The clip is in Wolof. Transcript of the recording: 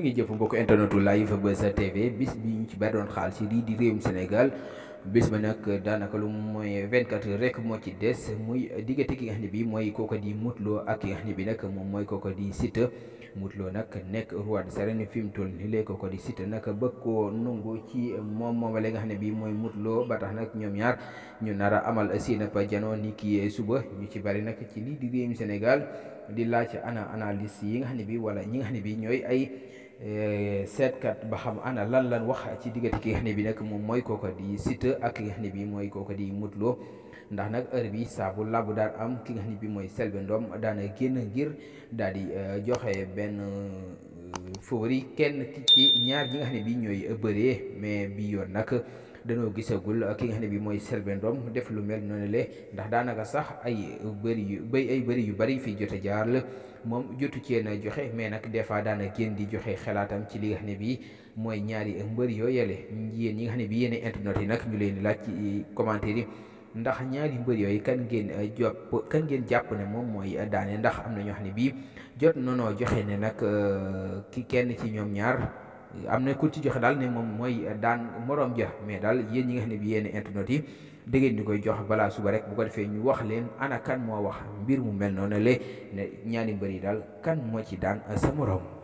ngi jëf mbokk internetu live Buzz TV bis bi ñu ci bari doon xaal si lii di réewum Sénégal bis ba nag daanaka lu mooy 24 heures rek moo ci des muy diggante ki nga xam ne bii mooy kooko di Modou Lo ak ki nga xam ne bii nag moom mooy kooko di Siteu Modou Lo nag nekk roi des arènes fi mu toll nii léegi kooko di Siteu nag bëgg koo nungu ci moom moom la nga xam ne bii mooy Modou Lo ba tax nag ñoom ñaar ñu nar a amal seen ab janoo ni ki suba ñu ci bari nag ci lii di réewum Sénégal di laaj ana analyse yi nga xam ne bii wala ñi nga xam ne bii ñooy ay. seetkat ba xam ana lan lan wax ci diggante ki nga xam ne bi nag moom mooy kooko di Siteu ak ki nga xam ne bi mooy kooko di Modou Lo ndax nag heure bi saabu labu daal am ki nga xam ne bi mooy Selbé Ndom daana génn ngir daal di joxe benn favori kenn ci ñaar ñi nga xam ne bi ñooy bëree mais bi yoon nag danoo gisagul ki nga xam ne bi mooy Selbé Ndom def lu mel noonu le ndax daanaka sax ay bëri yu bay ay bëri yu bëri fii jote jaar la moom jotu cee na joxe mais nag des fois daana génn di joxe xalaatam ci li nga xam ne bii mooy ñaari mbër yoo yële yéen ñi nga xam ne bii yéen internet yi nag ñu leen di laaj ci commentaire yi ndax ñaari mbër yooyu kan ngeen jopp kan ngeen jàpp ne moom mooy daane ndax am na ñoo xam ne bii jot nonoo joxe ne nag ki kenn ci ñoom ñaar am na ku ci joxe daal ne moom mooy daan moroom ja mais daal yéen ñi nga xam ne bii yéen internet yi da ngeen di koy jox balaa suba rek bu ko defee ñu wax leen ana kan moo wax mbir mu mel noonu le ne ñaari mbër yi daal kan moo ci daan sa moroom